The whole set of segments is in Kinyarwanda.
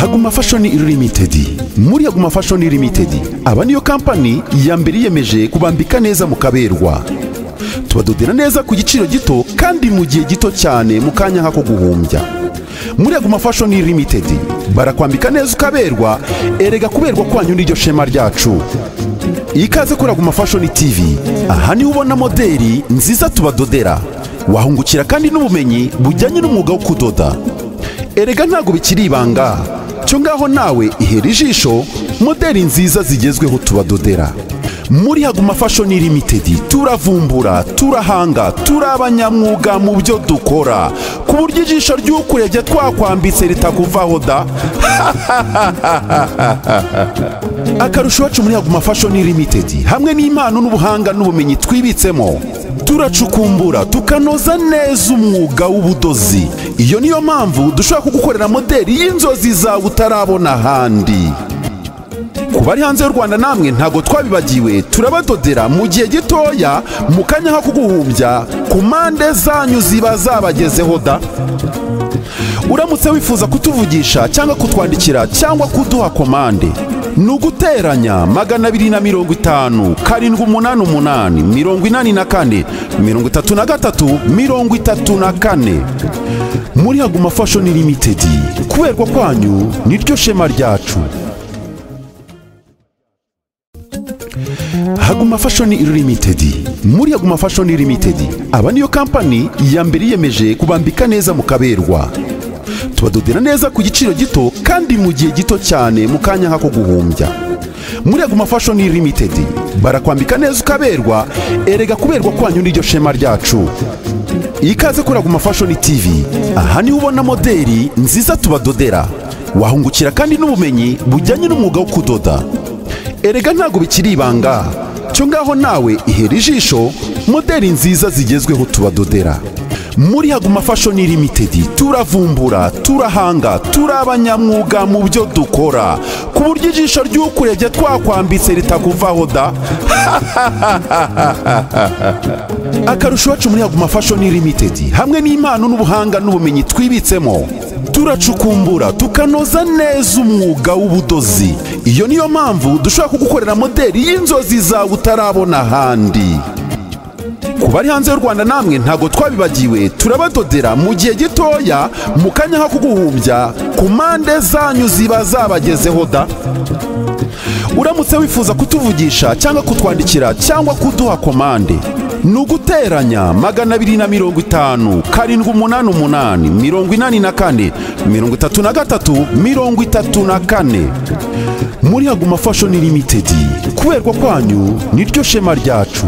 haguma fashoni limited muri haguma fashoni limited aba niyo kampani ya mbere yiyemeje kubambika neza mu kaberwa tubadodera neza ku giciro gito kandi mu gihe gito cyane mu kanya nk'ako guhumbya muri aguma fashoni limited barakwambika neza ukaberwa erega kuberwa kwanyu n'iryo shema ryacu ikaze kuri aguma fashoni tv aha niho ubona moderi nziza tubadodera wahungukira kandi n'ubumenyi bujyanye n'umwuga wo kudoda erega ntabwo bikiri ibanga cyo ngaho nawe ihera ijisho moderi nziza zigezweho tubadodera muri haguma fashoni limitedi turavumbura turahanga turi abanyamwuga mu byo dukora ku buryo ijisho ry'ukurebye twakwambitse ritakuvaho da akarusho iwacu muri haguma fashoni limitedi hamwe n'impano n'ubuhanga n'ubumenyi twibitsemo turacukumbura tukanoza neza umwuga w'ubudozi iyo niyo mpamvu dushobora kugukorera moderi y'inzozi zawe utarabona ahandi ku bari hanze y'u rwanda namwe ntabwo twabibagiwe turabadodera mu gihe gitoya mu kanya nko kuguhumbya ku mpande zanyu ziba zabagezeho da uramutse wifuza kutuvugisha cyangwa kutwandikira cyangwa kuduha komande ni uguteranya magana abiri na mirongo itanu karindwi umunani umunani mirongo inani na kane mirongo itatu na gatatu mirongo itatu na kane muri haguma fashoni limitedi kuberwa kwanyu niryo shema ryacu haguma fashoni limited muri haguma fashoni limited aba niyo kampani ya mbere yiyemeje kubambika neza mu kaberwa tubadodera neza ku giciro gito kandi mu gihe gito cyane mu kanya nk'ako guhumbya muri haguma fashoni limited barakwambika neza ukaberwa erega kuberwa kwanyu n'iryo shema ryacu ikaze kuri haguma fashoni tv aha niho ubona moderi nziza tubadodera wahungukira kandi n'ubumenyi bujyanye n'umwuga wo kudoda erega ntabwo bikiri ibanga cyo ngaho nawe ihera ijisho moderi nziza zigezweho tubadodera muri haguma fashoni limitedi turavumbura turahanga turi abanyamwuga mu byo dukora ku buryo ijisho ry'ukurebye twakwambitse ritakuvaho da akarusho iwacu muri haguma fashoni limitedi hamwe n'impano n'ubuhanga n'ubumenyi twibitsemo turacukumbura tukanoza neza umwuga w'ubudozi iyo niyo mpamvu dushobora kugukorera moderi y'inzozi zawe utarabona ahandi ku bari hanze y'u rwanda namwe ntabwo twabibagiwe turabadodera mu gihe gitoya mu kanya nko kuguhumbya ku mpande zanyu ziba zabagezeho da uramutse wifuza kutuvugisha cyangwa kutwandikira cyangwa kuduha komande ni uguteranya magana abiri na mirongo itanu karindwi umunani umunani mirongo inani na kane mirongo itatu na gatatu mirongo itatu na kane muri haguma fashoni limitedi kuberwa kwanyu niryo shema ryacu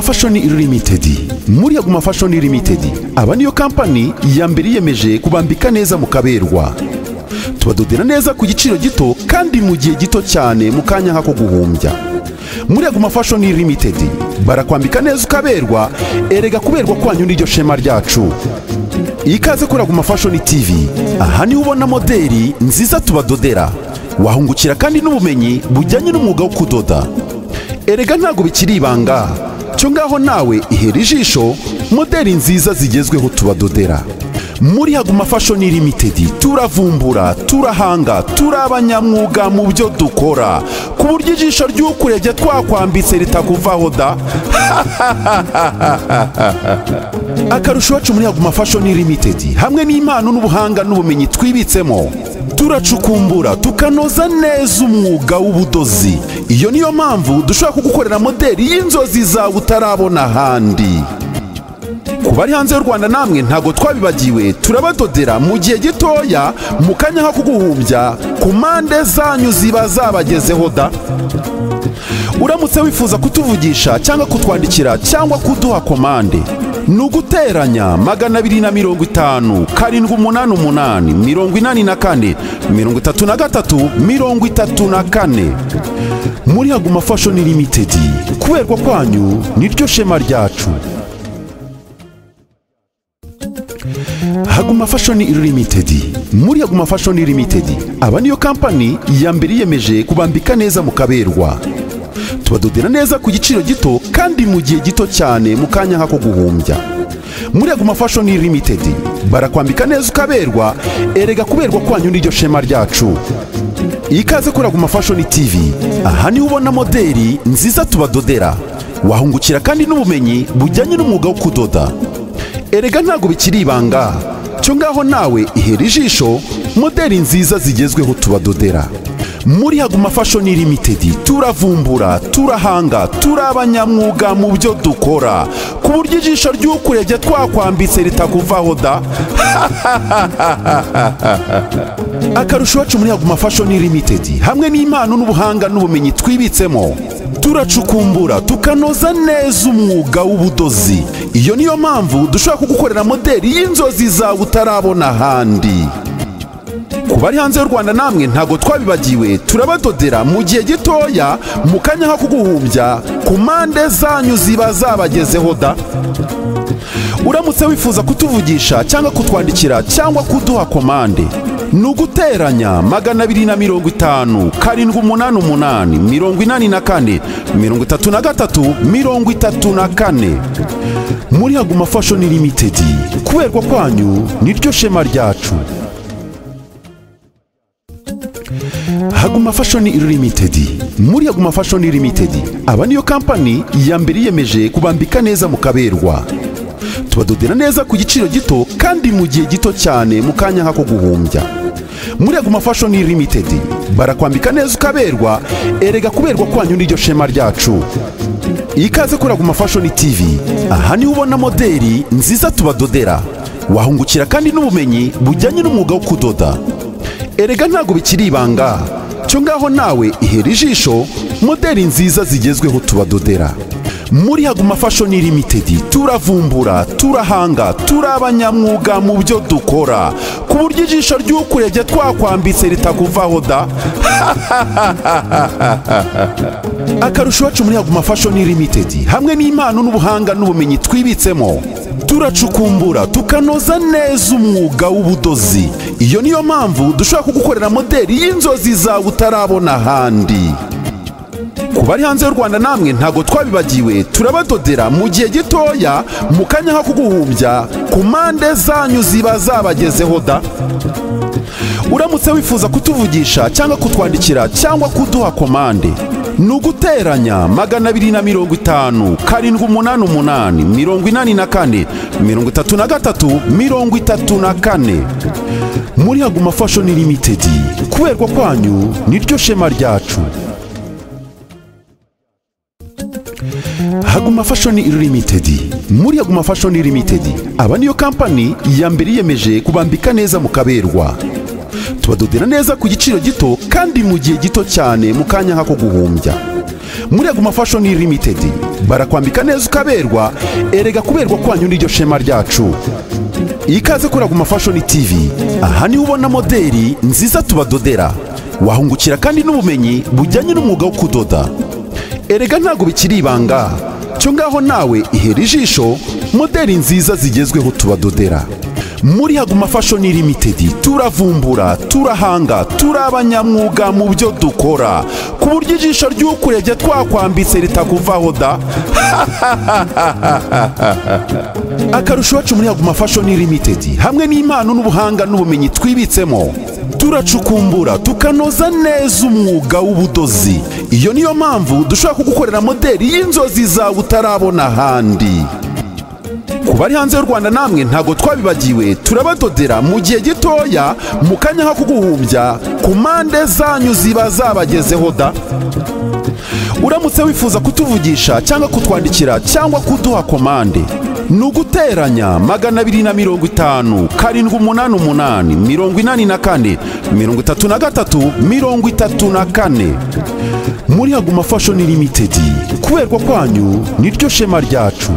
Fashion Limited muri Yaguma Fashion Limited aba niyo kampani ya mbere yiyemeje kubambika neza mu kaberwa tubadodera neza ku giciro gito kandi mu gihe gito cyane mu kanya nk'ako guhumbya muri Yaguma Fashion Limited barakwambika neza ukaberwa erega kuberwa kwanyu n'iryo shema ryacu ikaze kuri Yaguma Fashion TV aha niho ubona modeli nziza tubadodera wahungukira kandi n'ubumenyi bujyanye n'umwuga wo kudoda erega ntabwo bikiri ibanga cyo ngaho nawe ihera ijisho modeli nziza zigezweho tubadodera muri haguma fashion limited turavumbura turahanga turi abanyamwuga mu byo dukora ku buryo ijisho ry'ukurebye twakwambitse ritakuvaho da akarusho iwacu muri haguma fashion limited hamwe n'impano n'ubuhanga n'ubumenyi twibitsemo turacukumbura tukanoza neza umwuga w'ubudozi iyo niyo mpamvu dushobora kugukorera modeli y'inzozi zawe utarabona ahandi ku bari hanze y'u rwanda namwe ntabwo twabibagiwe turabadodera mu gihe gitoya mu kanya nko kuguhumbya ku mpande zanyu ziba zabagezeho da uramutse wifuza kutuvugisha cyangwa kutwandikira cyangwa kuduha komande ni uguteranya magana abiri na mirongo itanu karindwi umunani umunani mirongo inani na kane mirongo itatu na gatatu mirongo itatu na kane muri haguma fashoni limitedi kuberwa kwanyu niryo shema ryacu Haguma Fashion Limited muri Haguma Fashion Limited aba niyo kampani ya mbere yiyemeje kubambika neza mu kaberwa tubadodera neza ku giciro gito kandi mu gihe gito cyane mu kanya nk'ako guhumbya muri Haguma Fashion Limited barakwambika neza ukaberwa erega kuberwa kwanyu n'iryo shema ryacu ikaze kuri Haguma Fashion TV aha niho ubona modeli nziza tubadodera wahungukira kandi n'ubumenyi bujyanye n'umwuga wo kudoda erega ntabwo bikiri ibanga cyo ngaho nawe ihera ijisho modeli nziza zigezweho tubadodera muri haguma fashion limited turavumbura turahanga turi abanyamwuga mu byo dukora ku buryo ijisho ry'ukurebye twakwambitse ritakuvaho da akarusho iwacu muri haguma fashion limited hamwe n'impano n'ubuhanga n'ubumenyi twibitsemo turacukumbura tukanoza neza umwuga w'ubudozi iyo niyo mpamvu dushobora kugukorera modeli y'inzozi zawe utarabona ahandi ku bari hanze y'u rwanda namwe ntabwo twabibagiwe turabadodera mu gihe gitoya mu kanya nko kuguhumbya ku mpande zanyu ziba zabagezeho da uramutse wifuza kutuvugisha cyangwa kutwandikira cyangwa kuduha komande ni uguteranya magana abiri na mirongo itanu karindwi umunani umunani mirongo inani na kane mirongo itatu na gatatu mirongo itatu na kane muri haguma fashion limited kuberwa kwanyu niryo shema ryacu Haguma Fashion Limited muri Haguma Fashion Limited aba niyo kampani ya mbere yiyemeje kubambika neza mu kaberwa tubadodera neza ku giciro gito kandi mu gihe gito cyane mu kanya nk'ako guhumbya muri Haguma Fashion Limited barakwambika neza ukaberwa erega kuberwa kwanyu n'iryo shema ryacu ikaze kuri Haguma Fashion TV aha niho ubona modeli nziza tubadodera wahungukira kandi n'ubumenyi bujyanye n'umwuga wo kudoda erega ntabwo bikiri ibanga cyo ngaho nawe ihera ijisho modeli nziza zigezweho tubadodera muri haguma fashion limited turavumbura turahanga turi abanyamwuga mu byo dukora ku buryo ijisho ry'ukurebye twakwambitse ritakuvaho da akarusho iwacu muri haguma fashion limited hamwe n'impano n'ubuhanga n'ubumenyi twibitsemo turacukumbura tukanoza neza umwuga w'ubudozi iyo niyo mpamvu dushobora kugukorera modeli y'inzozi zawe utarabona ahandi ku bari hanze y'u rwanda namwe ntabwo twabibagiwe turabadodera mu gihe gitoya mu kanya nko kuguhumbya ku mpande zanyu ziba zabagezeho da uramutse wifuza kutuvugisha cyangwa kutwandikira cyangwa kuduha komande ni uguteranya magana abiri na mirongo itanu karindwi umunani umunani mirongo inani na kane mirongo itatu na gatatu mirongo itatu na kane muri haguma fashion limited kuberwa kwanyu niryo shema ryacu Haguma Fashion Limited muri Haguma Fashion Limited aba niyo kampani ya mbere yiyemeje kubambika neza mu kaberwa tubadodera neza ku giciro gito kandi mu gihe gito cyane mu kanya nk'ako guhumbya muri aguma fashoni limitedi barakwambika neza ukaberwa erega kuberwa kwanyu n'iryo shema ryacu ikaze kuri aguma fashoni tivi aha niho ubona moderi nziza tubadodera wahungukira kandi n'ubumenyi bujyanye n'umwuga wo kudoda erega ntabwo bikiri ibanga cyo ngaho nawe ihera ijisho moderi nziza zigezweho tubadodera muri haguma fashoni limitedi turavumbura turahanga turi abanyamwuga mu byo dukora ku buryo ijisho ry'ukurebye twakwambitse ritakuvaho da akarusho iwacu muri haguma fashoni limitedi hamwe n'impano n'ubuhanga n'ubumenyi twibitsemo turacukumbura tukanoza neza umwuga w'ubudozi iyo niyo mpamvu dushobora kugukorera moderi y'inzozi zawe utarabona ahandi ku bari hanze y'u rwanda namwe ntabwo twabibagiwe turabadodera mu gihe gitoya mu kanya ko kuguhumbya ku mpande zanyu ziba zabagezeho da uramutse wifuza kutuvugisha cyangwa kutwandikira cyangwa kuduha komande ni uguteranya magana abiri na mirongo itanu karindwi umunani umunani mirongo inani na kane mirongo itatu na gatatu mirongo itatu na kane muri haguma fashoni limitedi kuberwa kwanyu niryo shema ryacu